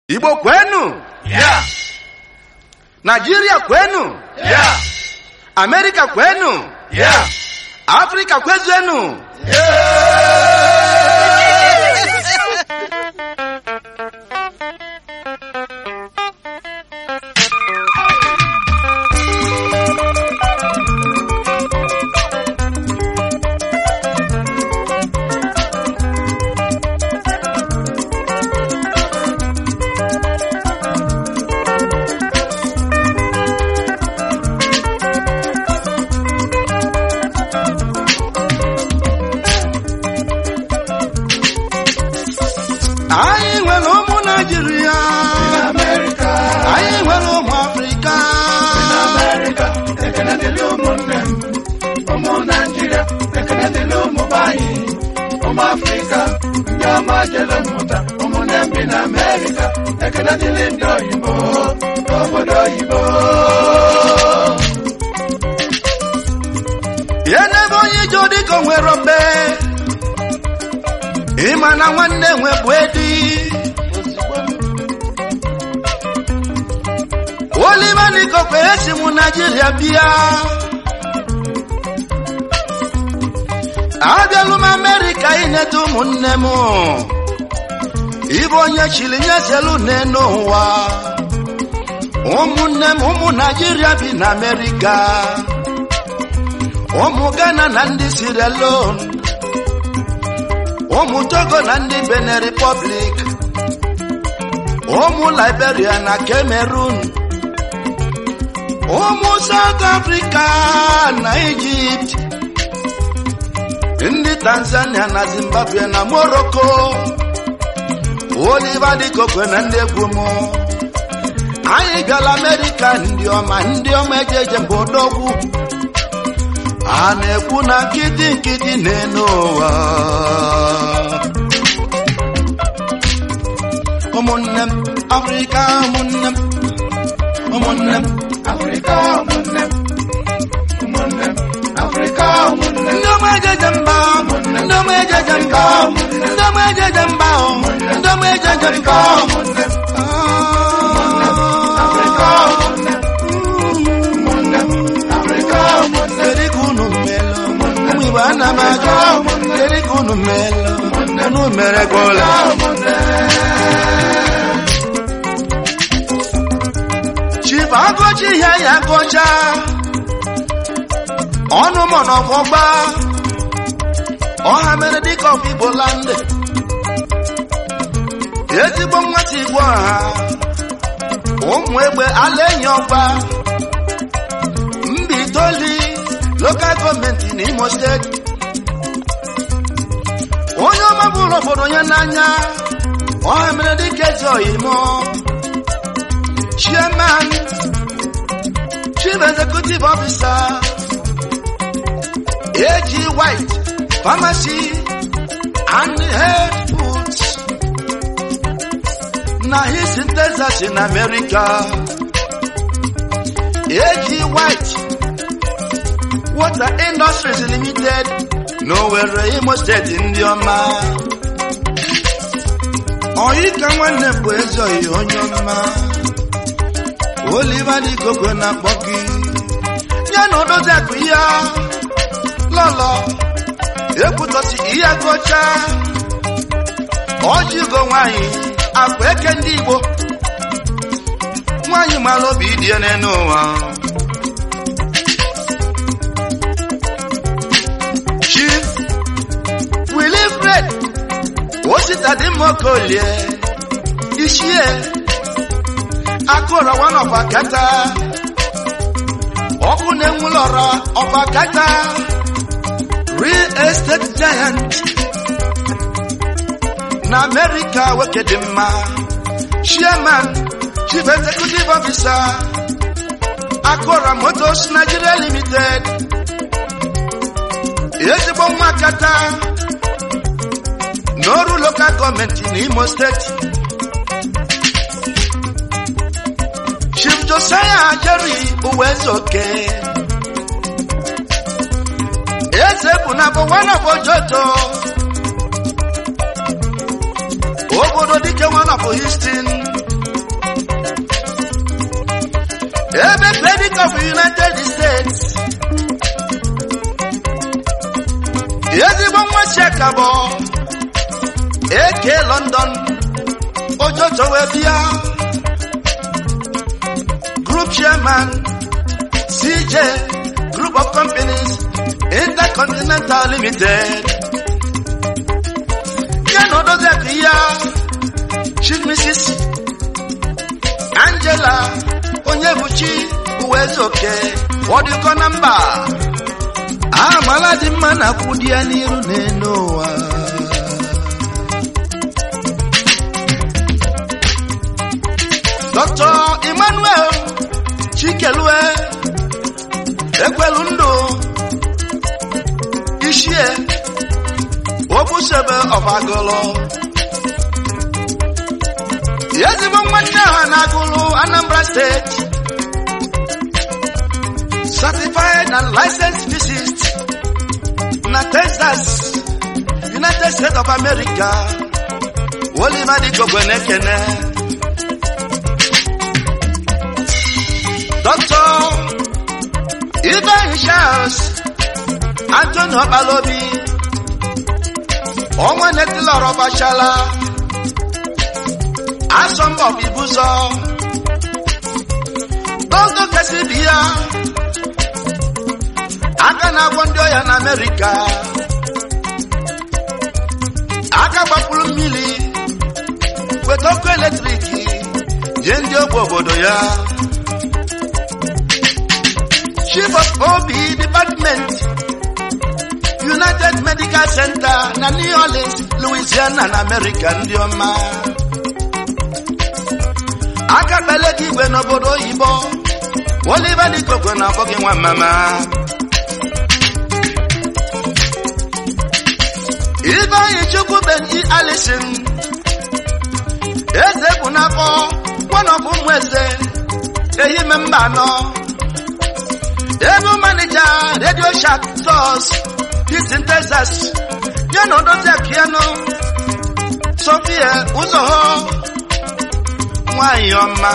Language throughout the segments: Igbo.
Igbo kwenu Yeah. Nigeria kwenu Yeah. Amerika kwenu Yeah. Afrika kwezenu anyị nwere ụmụ Nigeria America. anyị nwere ụmụ Afrika America. Ekene dịrị ụmụnne m. Ụmụ Naịjirịa. Ekene dịrị ụmụ be anyị. Ụmụ Afrịka. Ndị ọma jere mmụta. Ụmụnne m bi na America. Ekene dịrị ndị oyibo. N'obodo oyibo. ihe n'ebe onye ije dịka o nwere obe ịma na nwanne nwe bụ edi Oliver Nikokwe esi mụ Naijiria bịa abịalụ m Amerịka ineta ụmụnne m ịbụ onye chiri nyezelu n'enu ụwa ụmụnne m ụmụ Naijiria bi na Amerịka ụmụ Ghana na ndị Sierra Leone ụmụ Togo na ndị Benin Republic ụmụ Liberia na Cameroon ụmụ South Africa na Egypt ndị Tanzania na Zimbabwe na Morocco Oliver Nikokwe na ndị egwu m anyị bịala Amerịka ndị ọma ndị ọma ejeje mba odogwu a na-ekwu na nkịtị nkịtị na-enu ụwa ụmụnne m afrịka ụmụnne m ụmụnne m Afrịka ụmụnne m. Ụmụnne m. Afrịka ụmụnne m. ndị ọma ejeje mba ndị ọma ejeje mba ndị ọma ejeje mba ndị ọma ejeje mba Ụmụnne m. Afrịka ụmụnne m. Ụmụnne m. Afrịka ụmụnne m. kedu ka unu melụ ụmụ igbo ana m ajụ kedu ka unu melụ unu mere gwọla chifu agụchi ihe ya gụcha ọnụ mọ n'ọfọgba ọha mere dịka ọfụ igbo landị ezigbo nwata igbo ọha ụmụ egbe ala enyi ọgba mba itoli lokal gọọmenti n'imo steeti onye ọma bụrụ obodo ya n'anya ọha mere dịka eze oyimo chairman chief executive officer AG White Pharmacy and Health Foods na his in Texas in America AG White Water Industries Limited n'Owerri Imo Steeti ndị ọma oyi ka nwanne bụ eze oyi onye ọma Oliver Nikokwe na-akpọ gị ya na odozi akụ ya lọlọ ekwutọsi ihe gụcha ọjịgo nwanyị akpa eke ndị Igbo nwanyị mara obi dị ya n'elu ụwa Chief Wilifred Osita dị mma okolie ichie akụrọ one of akata ọkụ na-enwulọrọ of akata real estate giant na America nwoke dị mma chairman chief executive officer akụrọ motors Nigeria limited ezigbo nwa akata n'ọrụ local gọọmenti n'Imo steeti Chief Josiah Jerry Uwezoke eze bụ na bụ one of Ojoto obodo dike one of Houston ebe credit of united states ezigbo nwa chiakabọ eke london ojojo wee bịa group chairman cj group of companies intercontinental limited ya na odozi akụ ya chief mrs angela onye buchi uwe ezoke ọdịkọ na mba amala dị mma na akwụ di ya n'iru n'elu ụwa dr emmanuel chikelue ekwelu ndụ ishie obusebe ọbagolo ezigbo nwanne ha na-agụlụ anambra steeti certified and licensed physicist na texas united states of america oliver dikogwe na-ekene dr ibrahim charles anthony ọkpalobi ọnwa netilọrọ gbachala asọmbọ bibuzọ dogo kesi bi ya aka na-agwọ ndị ọya na amerịka aka gbapụrụ mmiri weta ọkụ eletrik nye ndị ogbe obodo ya chief of ob department united medical center na new orleans louisiana na amerịka ndị ọma aka kpele gị igwe n'obodo oyibo oliver dikokwe na abọ gị nwa mama Ifeanyi Chukwu Benji Alison eze bụ n'afọ kwanọbụ ụmụ eze ehime mba anọ ebe manija redio shak sos Houston Texas ya na odozi akiano Sofia ụzọ ha nwanyị ọma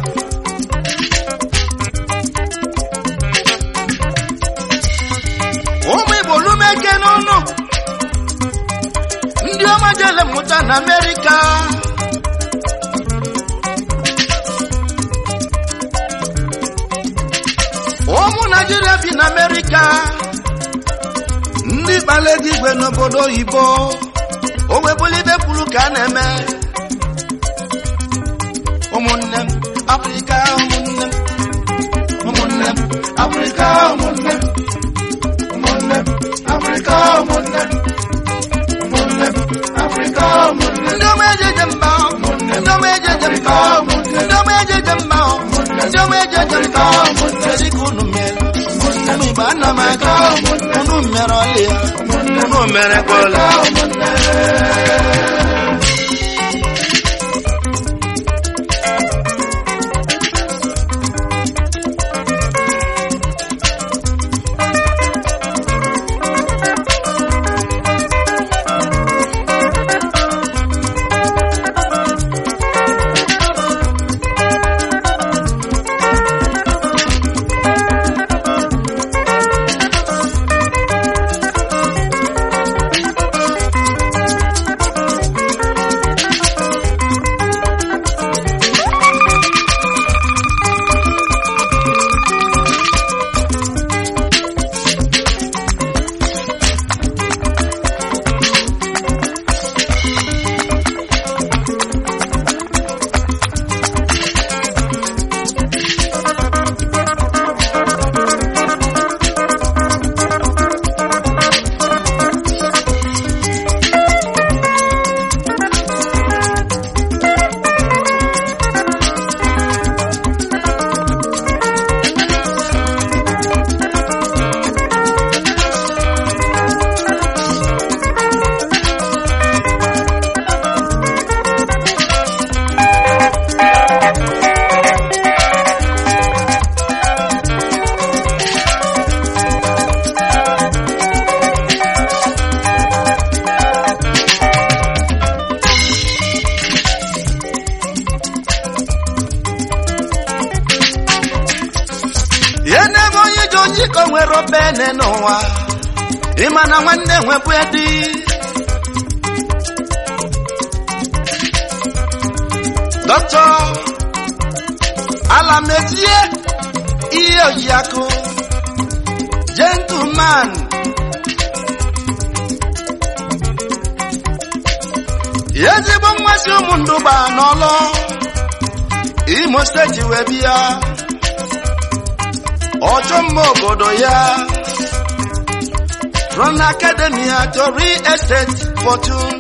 ụmụ Igbo lumeke n'ụnụ ndị ọma jele mmụta na amerịka ụmụ naijiria bi na amerịka ndị kpala ego igwe n'obodo oyibo o webụlibe kwuru ka a na-eme ụmụnne m afrịka ụmụnne m ụmụnne m Africa, ụmụnne m. Ụmụnne m. Africa, ụmụnne m. Ụmụnne m. Africa, ụmụnne m. ndị ọma ejeje mba ndị ọma ejeje mba ndị ọma ejeje mba ndị ọma ejeje mba ezi ka unu mere ụmụ igbo ana m aga unu mere ọlị ya unu mere kwala ojiko nwere obene n'ụwa ịma na nwanne nwebụ edi dọkịta alamezie ihe ojiakụ gentleman ezigbo mmasị ụmụ ndụba n'ọlụ imo steeti wee bịa ọchọ mma obodo ya from academia to real estate fortune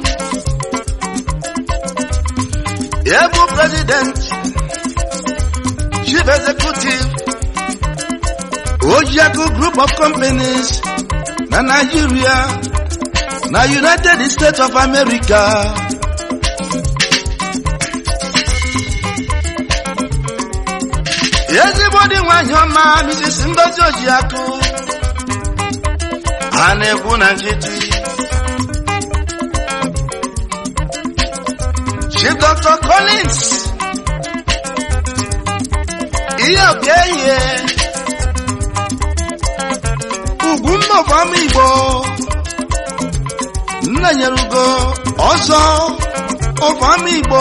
ebu president chief executive ojiaku group of companies na nigeria na united states of america ezigbo dị nwanyị ọma Mrs. Ngozi Ojiakụ a na-ekwu na nkịtị Chief Dr. Collins ihe okehie ugwu mmụọfọma Igbo nna nyere ugo ọzọ ọfọma Igbo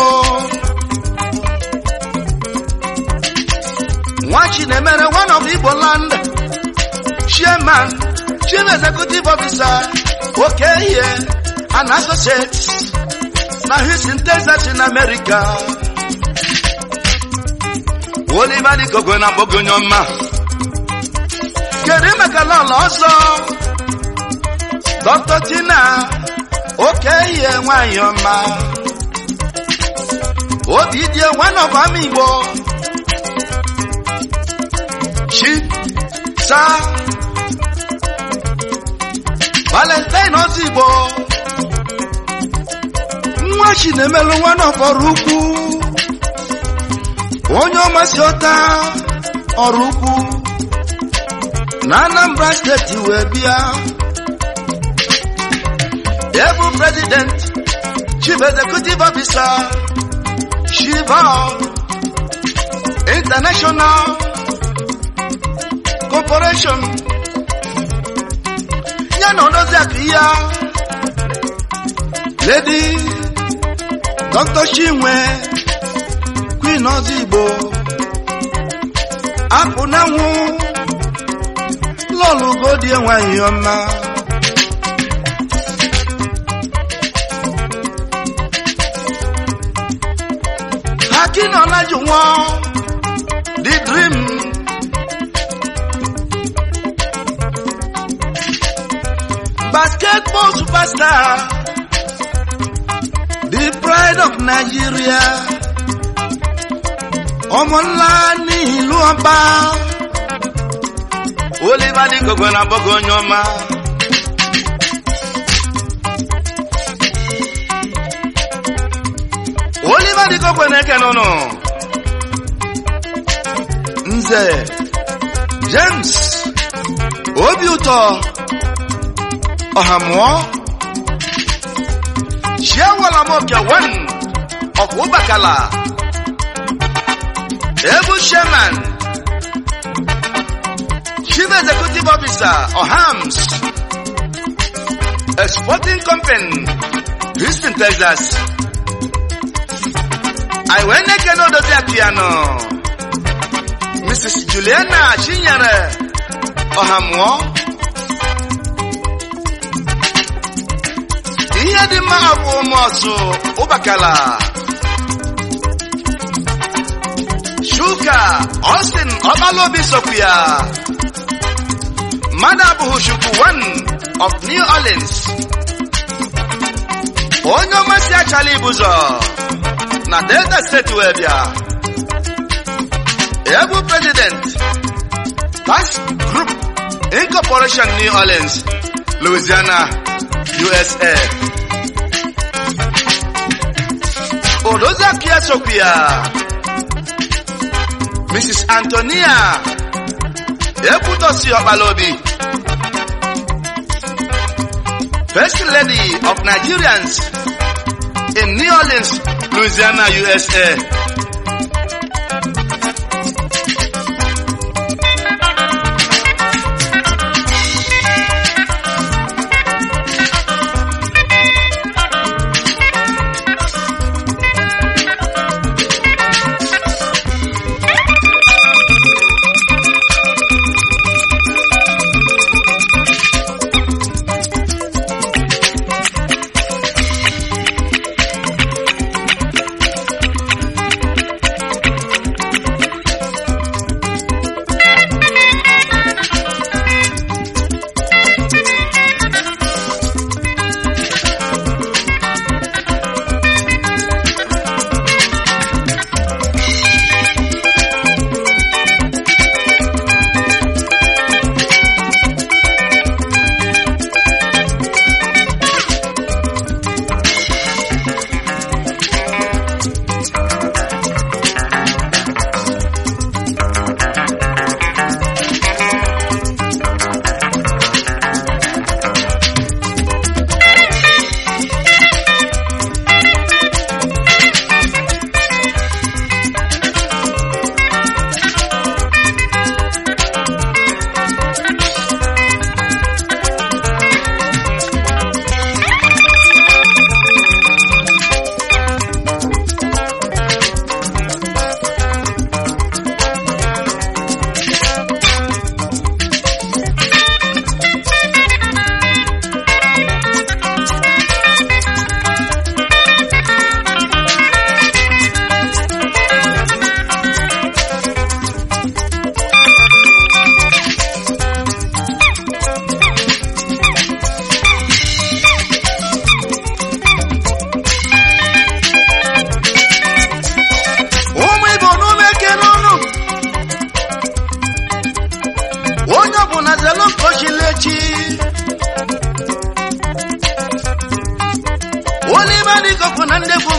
Nwachi na-emere one of Igbo land chairman chief executive officer Okehie and associates na Houston, Texas in America. Oliver Dikogwe na Bogonye ọma kedu maka lọlọ ọzọ Dr. Tina Okehie nwanyị ọma obi dị one of Ama Igbo chi sa valentine ozigbo nwa chi na-emelụ nwa n'ọfọrọ ukwu onye ọmasị ọta ọrụ ukwu na anambra steeti wee bịa ebu president chief executive officer shiva international corporation ya na odozi akụ ya lady dr chinwe queen ozigbo apụ na nwụ lọlụgodie nwanyị ọma Hakin Olajuwon the dream basketball superstar, the pride of Nigeria. Ọmọ ńlá ní ìlú ọba. Oliver ní gbogbo na bọ́gọ̀ onye ọma. Oliver ní gbogbo na-eke n'ụnụ. Nze James obi ụtọ ọ̀hàmọ́ ṣíẹ́wọ̀lámọ́kẹ̀ one of Ubakala Ebu Sherman Chief Executive Officer Ohams Exporting Company Houston, Texas Aiweneke n'odozi piano Mrs. Juliana Chinyere Ọ̀hàmọ́ ihe dị mma abụ ụmụọsụ ụbakala shuka Austin ọbalobi sokwu ya mmadụ abụghị chukwu one of New Orleans onye ọmasị achala ibụzọ na Delta steeti wee bịa ebu president tax group incorporation New Orleans Louisiana USA Odozakia Sophia Mrs. Antonia Ebutosi Obalobi First Lady of Nigerians in New Orleans, Louisiana, USA.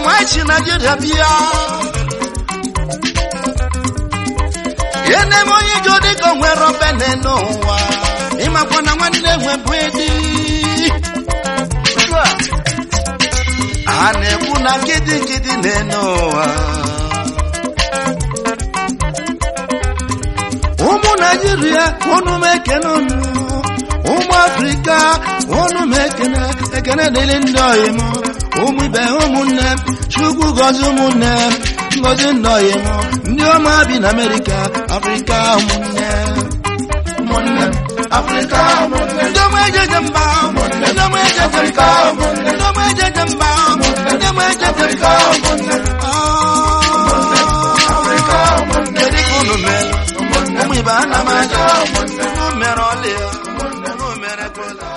nwachi naijiria bịa ene m onye ije dịka onwere obene n'ụwa ịmakwa na nwanne nwe bụ edi a na-ekwu na nkịtị nkịtị na-ene ụwa ụmụ naijiria unu m ekene unu ụmụ afrịka unu m ekene ekene dịrị ndị ọyị m ụmụ ibe ụmụnne m chukwu gọzi ụmụnne m ngọzi ndị ọyị m ndị ọma bi na amerịka afrịka ụmụnne ụmụnne m afrịka ụmụnne m ndị ọma ejeje mba ndị ọma ejeje mba ndị ọma ejeje mba ndị ọma ejeje afrịka mba ụmụnne m Ah. afrịka ụmụnne m kedu ka unu mere ụmụ ibe ana m aja unu mere ọlị ya unu mere kola